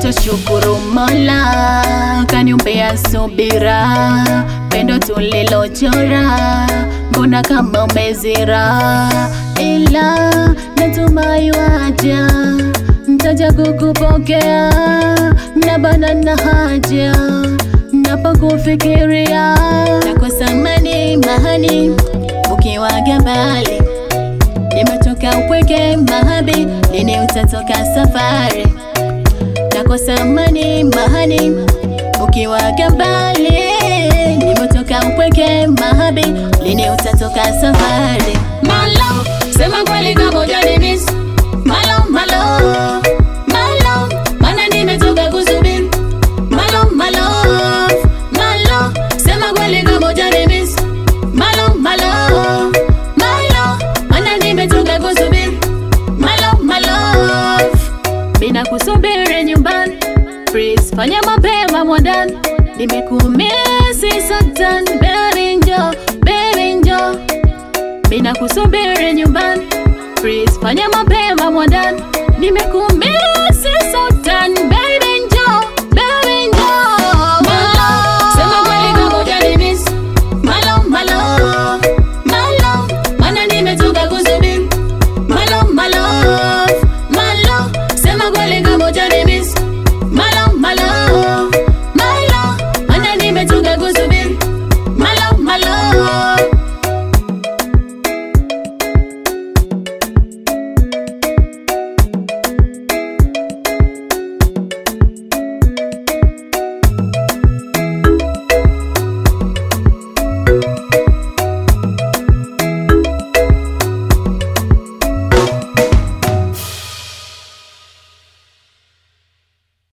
Nachashukuru Mola kaniumbea subira, pendo tulilochora, mbona kama umezira, ila natumai waja ntaja kukupokea, na bana na haja napokufikiria, nakosa mani mahani ukiwaga mbali, nimetoka upweke mahabi, lini utatoka safari nakosa amani mahani ukiwaga mbali, nimetoka upweke mahabi, lini utatoka safari? Malo, sema kweli kama hujanimiss. Malo, malo, malo, maana nimetoka kusubiri. Malo, malo, malo, sema kweli kama hujanimiss. Malo, malo, malo, maana nimetoka kusubiri. Malo, malo, Bina kusubiri nyumbani, please fanya mapema mwandani, nimekumisi satan, baby njo, baby njo. Bina kusubiri nyumbani, please fanya mapema mwandani, nimekumisi